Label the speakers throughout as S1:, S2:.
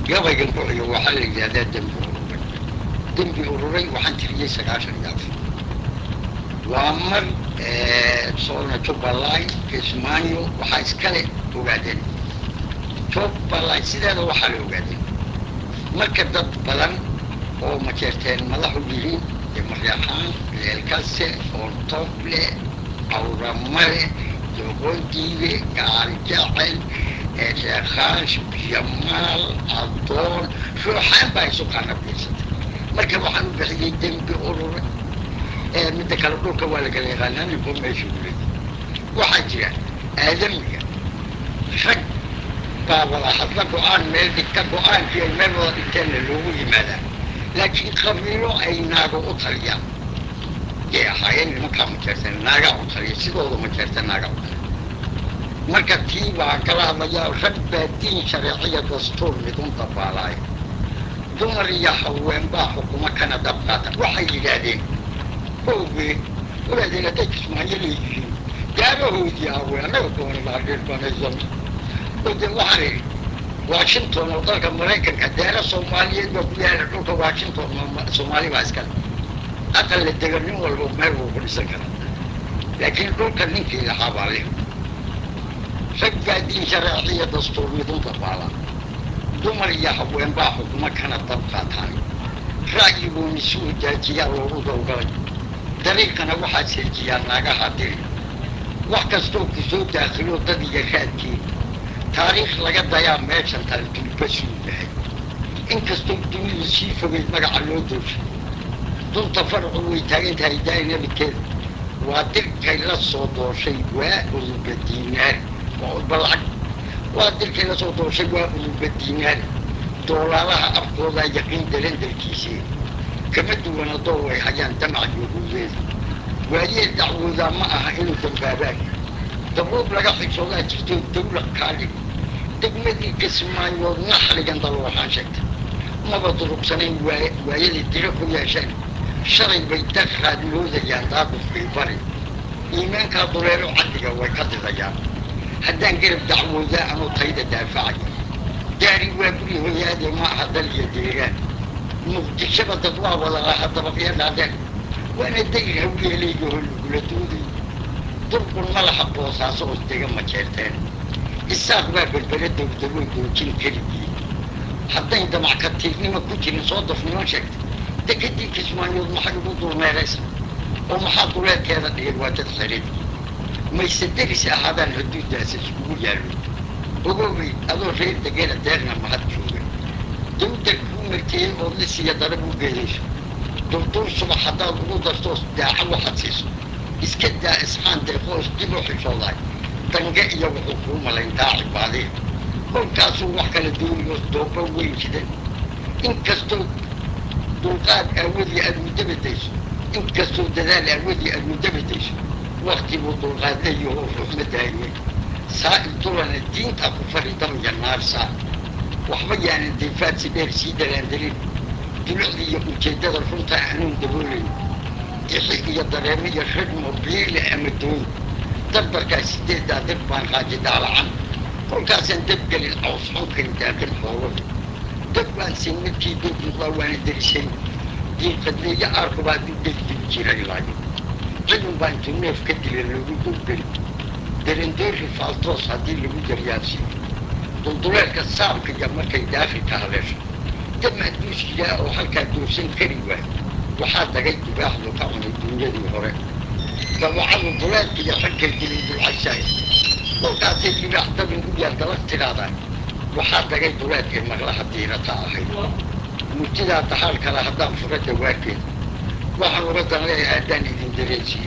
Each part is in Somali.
S1: gabaygan ku xigo waxaa la yidhahdaa dembi ururay dembi ururay waxaan tiriyey sagaashan iyo afar waa mar soona jubbaland kismaayo waxaa iskale ogaadeen jubbaland sideeda waxaa la ogaadeen marka dad badan oo majeerteen madaxu yihiin demaryaxaan leelkase oontoble awramale doqondiibe gaaljacel sheekaash biyamaal adoon ruuxaan baa isu qaanabiirsatay marka waxaan u bixiyey dembi urure midda kale dhulka waa lagala yaqaanaa ninko meesha u leeyay waxaa jira aadamiga rag baa wada hadla go-aan meel dhigta go-aankii ay meel wada dhigteenna loogu yimaadaa laakiin qabiilo ay naago u taliyaan yay ahaayeen nimankaa majeertan naagaa u taliya sidooda majeerta naagaa u taliya marka tii baan kala hadlayaa rag baa diin shareeciya dastuur midun dabaalaaya dumar iyo haween baa xukumo kana dab qaata waxay yidhaahdeen oge walaadeen hadday kismaayo leeyihiin gaarahoodii haween annaga doona baadhiirbanaysan oo dee waxaan idhi washington oo dalka maraykanka daara soomaaliyeed baa ku yaala dhulka washington soomaali baa iskale aqal la dega nin walba meel wuu ku dhisan karaa laakiin dhulka ninkii lahaa baa leh rag baa diin sharaaciya dastuur midun dabaala dumar iyo haween baa xukumo kana dab qaataan ra'yigooni si u daajiyaa loogu dowgalay dariiqana waxaa seejiyaa naagaha diri wax kastoo ku soo daakhilo dad iyo raadkii taariikh laga dayaa meeshan talduulbasuu yahay inkastoo dunidu sii fogeyd magaca loo dooshay dunta farcu way taagan tahay daai nabidkeeda waa dirkay la soo dooshay waa uruba diinaar waa udba lacag waa dirkay la soo dooshay waa uruba diinaar doolaalaha afkoodaa yaqiin dalandarkiisii kama duwana door way hayaan damac yuhuudeeda waayee dacwoodaa ma aha inuu dambaabaan dabuub laga xishoodaa jirto dawla kaadhig degmadii kismaayood naxligan dal waxaan sheegtay maba durugsanayn waayadii diro ku yeesheen shalay bay daqraad moodayaan daaqufkii bari iimaankaa duleelo caddiga way ka didayaan haddaan garab dacwoodaa anuu tayda daafacaya daari waa guri hoyaade ma aha dal iyo deegaan muqdishaba dad waa wada laha dabaqyo dhaadheer waana dayr hawyeeleygahoo lagula dooday durqun ma laha boosaaso os dega ma jeerteen isaaq baa berbere dowdaloo doojin keligii haddayn damac ka tiirnima ku jirin soo dafnimo sheegtay dekadii kismaayood maxay ugu dulmeeraysa oo maxaa duleedkeeda dhigay waa dad xereedkii mayse deris ahaadaan haduudaas iskugu yaallo ogoobay adoo reer degana deeqna mahad jooga dawdar kuu marteeyey ood lisiya darab u geedayso durdur subax haddaad ugu dartoos daaco waxaad siiso iska daa isxaan deeqoos dib u xishoodaay dange iyo wuxuu kuu malayn daaci baadiya kolkaasuu wax kala dooniyoos dooba weyn jidan inkastoo dulqaad aawadii aad mudabadayso inkastoo dadaal aawadii aad mudabadayso waktiguu dulqaad leeyahoo ruuxma daayimay saa'il dulana diintaa ku fari damya naarsaa waxba yaanan dayfaad si dheer sii dalaandelin dulucdii iyo ujeeddada runta aanuun daboolayn ixi iyo dareemo iyo ragmo biile ama dooy darbarkaa sideeddaa dib baan qaaji daalacan kolkaasaan debgelin caws xunkayn daaqin xooladu dad baan sin midkii doog noqdaa waana derisay diinqadleeyo aarkubaa u degdib jiray laayo cidun baa intuu neef ka dila loogu dowgeli darandoori faaltoos haddii lagu daryaansiiyo dulduleelka saabka iyo markay daafilka haleesho dad mahduus jiraa oo halkaa doorsan kari waayo waxaa dagay dubaaxdu ka cunay duunyadii hore dabacadu duleedka iyo ragkay dilay dulcaysaay kolkaasay dibaax dabin u yaal dalag tidhaadaa waxaa dagay duleedkay maqlaha diirata ahayd murtidaa dahaal kale haddaan fura dawaarkeed waxaan uga dan leeyahay haddaan idin dareensiiyo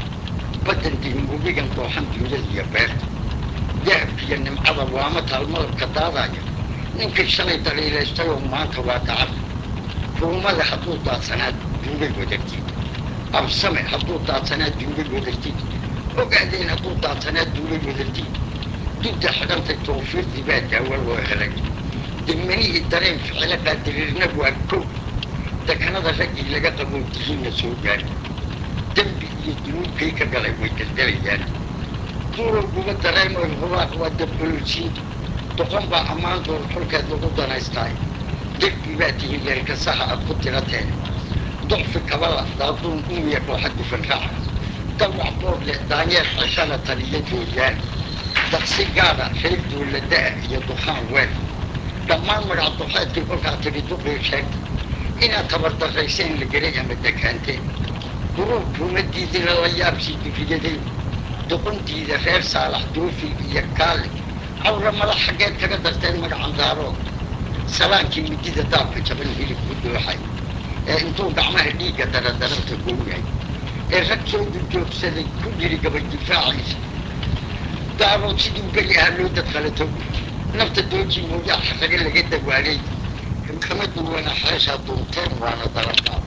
S1: baddan digin webigan dooxan duunyada iyo beerta dahabkiiyo nimcada waama taal malabka daadaya ninkii shalay daliilaystay oo maanta waa dacad ruumada hadduu daadsanaa duugay wadartid absame hadduu daadsanaa duugay wadartid ogaadeen hadduu daadsanaa duugay wadartid dudda xidhantay tawfiiqdii baa daawo loo helay degmanihii dareen ficilo qaadiriirna waa kow dekanada raggii laga qaboo dihiinna soo gaari dembi iyo dunuubkay ka galay way daldalayaan duurowguba dareemoy hubaaq waa dabqololsiinta doqon baa ammaan doon xulkeed lagu danaystaay derbi baa tihi leelkasaha aad ku tirateen docfi kabala daaduun umiya kooxa dufan raaca dawac boor leh daanyeer xeshana taliyo jooyaan daqsi gaada reer duulada'a iyo dukaan weel dhammaan magac duxeedkii kolkaa tidhi duqii sheegta inaad tabardarrayseen la geray ama dekaanteen guruub ruumadiidina la yaabsii durriyadeen doqontiida reer saalax doofi iyo kaale cawra madax xaggeed kaga darteen magacan daarood salaankii midida daabka jaban hilib ku dooxay ee intuu gacmaha dhiigga daradaranta gooyay ee rag soo durjoogsaday ku yidhi gabay difaaciisa daarood siduu beri ahaa loo dadqalato nafta dooji mooyaa xaraga laga dawaalay kama duwana xeeshaa duunteen waana daradaa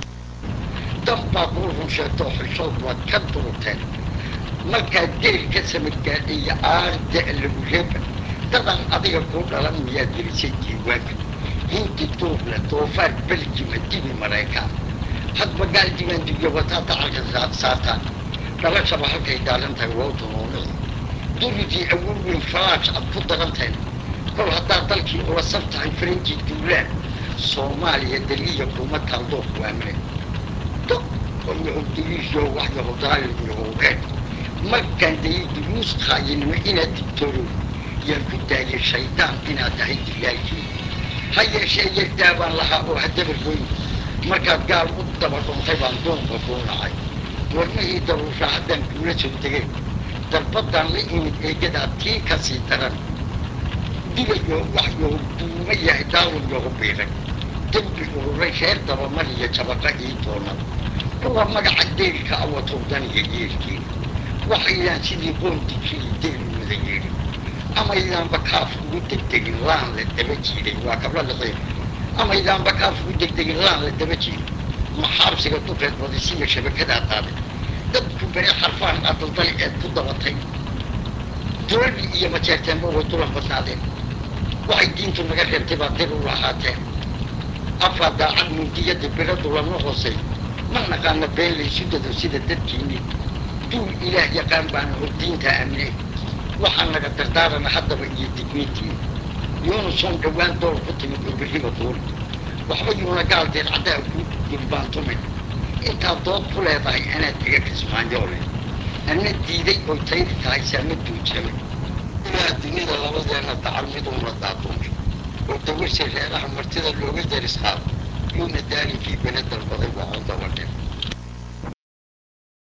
S1: danbaad uu run sheegto xishood waad ka duruteen markaad geel ka samadgaadhiyo aarda lagu reeba dadan adiga kuu dhalan miyaad gelisay diiwaanka hindi duuble doofaar beljima dibi maraykaan hadba gaal diiwaan dubiyo wataa dacalka saartaan dhalashaba halkay daaran tahay waa dunuunici durigii awood weyn faraash aad ku daranteen kol haddaad dalkii ula sab tahay faranji duulaan soomaaliya daliya kuma taaldoo kuwaamine dog oo yahow daliisyo wax yahow daalin yahow reer markaan dayay duruus qaayinimo inaad digtoorow yaan ku daayay shaydaan inaad tahay dilaalkii ha yeeshee yardaa baan lahaa oo haddaba goyn markaad gaal u daba dhuntay baan duunka kuu nacay warmihii daruusha haddaan kuula soo degay darbaddaan la imid eegadaa tii ka sii daran digayo wax yahow duuma yahay daawin yahu biiray dembi ururay reer dabamar iyo jabaqa ii doonad kuwa magaca deelka awatowdaniga yeelkiina waxaydaan sidii qoondikii deel wada yeedhin amaydaanba kaaf ugu degdegin laan la daba jiiday waa kabla liqiin amaydaanba kaaf ugu degdegin laan la daba jiiday maxaabsiga duqeed badisiya shabakadaa qaaday dadku bere xarfaan adaldali eed ku dabatay dulali iyo majeerteenba way dulan badnaadeen waxay diintu naga reebtay baa dir u lahaateen afaa daacad mundiyada biradu lama hoosay ma naqaana been laysu dado sida dadkiinni duul ilaah yaqaan baana hor diinta aaminay waxaa naga dardaarana haddaba iyo digniintiin yuunuson dhowaan door ku timid oo berriba duul waxba yuuna gaal deer caddaa ku durbaantumay intaad dood ku leedahay anaad iga kismaanyoole ana diiday oy taydi tahay saama duujamay ilaa dunida labadeena dacal miduuna daaduunka oo dawashay reeraha martida looga daris qaado yuuna daalinkii bene dalbaday waa codaba dhin